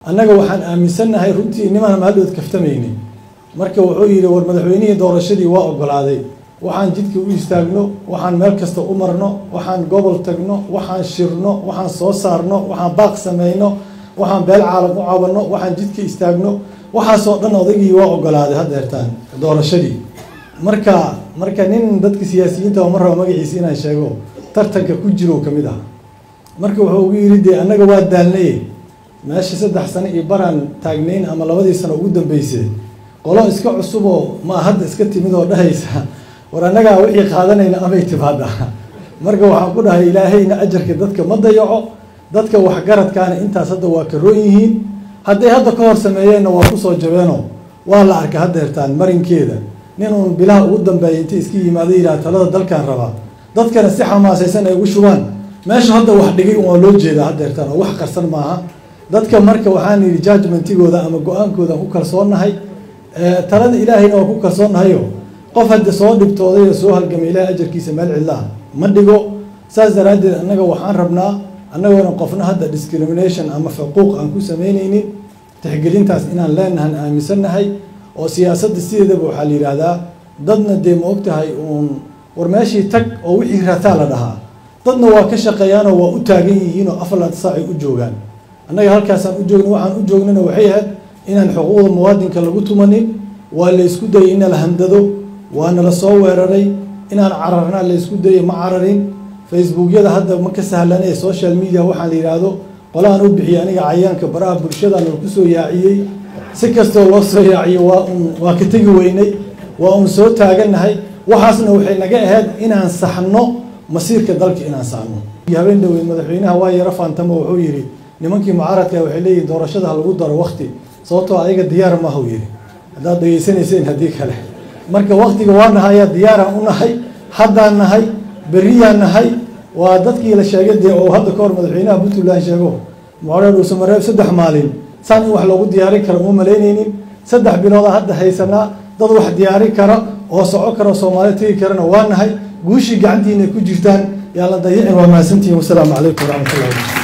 annaga waxaan aaminsannahay runtii nimaan maaldood kaftamayni marka wuxuu yidhi war madaxweynihii doorashadii waa ogolaaday waxaan jidka u istaagno waxaan meel kasta u marno waxaan gobol tagno waxaan shirno waxaan soo saarno waxaan baaq samayno waxaan beel caalam u cabanno waxaan jidka istaagno waxaasoo dhan odaygii waa ogolaaday haddeertaan doorashadii marka marka nin dadka siyaasiyiinta oo ma raba magaciisa inaan sheego tartanka ku jiro ka mid ah marka wuxuu ugu yidhi dee annaga waa daalnaye meesha saddex sano iyo baraan taagnayn ama labadii sano ugu dambeysay qolo iska cusuboo ma hadda iska timid oo dhahaysa war annagaa wixii qaadanayna amay timaada marka waxaan ku dhahay ilaahayna ajarka dadka ma dayaco dadka waxgaradkaana intaas hadda waa ka roon yihiin hadday hadda ka hor sameeyeenna waa kusoo jabeeno waa la arka haddeertaan marinkeeda nin uun bilaha ugu dambeeya intay iska yimaado yidhaha talada dalkan rabaa dadkana si xamaasaysan ay ugu shubaan meesha hadda wax dhigay un waa loo jeedaa haddeertaan oo wax qarsan maaha dadka marka waxaan yidhi judgmentigooda ama go-aankooda ku kalsoonnahay talada ilaahayna waa ku kalsoonnahayo qof hadda soo dhibtooday oo soo halgamay ilahay ajarkiisa meel cidlaah ma dhigo saas daraaddeed annaga waxaan rabnaa annagoona qofna hadda discrimination ama xuquuq aan ku samaynaynin tixgelintaas inaan leenahan aaminsannahay oo siyaasadda sideedaba waxaa la yidhaahdaa dadna dee ma og tahay uun war meeshii tag oo wixii rataa la dhahaa dadna waa ka shaqeeyaanoo waa u taagan yihiin oo afar laad saacay u joogaan annaga halkaasaan u joogna waxaan u joognana waxay ahayd inaan xuquuqda muwaadinka lagu tumanin waa la ysku dayay in la handado waana la soo weeraray inaan cararnaa la ysku dayay ma cararin facebookyada hadda ma ka sahlanee social media waxaa la yidhaahdo qolaan u bixiyay aniga cayaanka baraha bulshada lagu soo yaaciyey si kastoo loo soo yaaciyo waa un waa ka tegi weynay waa un soo taagannahay waxaasna waxay naga ahayd inaan saxno masiirka dalka inaan saxno habeen dhaweyd madaxweynaha waa yaro faantamo wuxuu yidhi nimankii mucaaradka waxay leeyihin doorashada ha lagu daro wakti sababtoo ayaga diyaar maahu yidhi haddaad dhegeysanayseen haddii kale marka waktiga waa nahay ayaa diyaaraan u nahay haddaan nahay berriyaan nahay waa dadkii la sheegay dee oo hadda ka hor madaxweynaha puntland sheego mucaareer dhuusamareeb saddex maalin saan in wax loogu diyaarin kara uma malaynaynin saddex bilooda hadda haysanaa dad wax diyaarin kara oo soco kara oo soomaaliya tegi karana waa nahay guushii gacantiina ku jirtaan yaa la dayicin waa mahadsantihin wasalaamu calaykum waraxmatullahi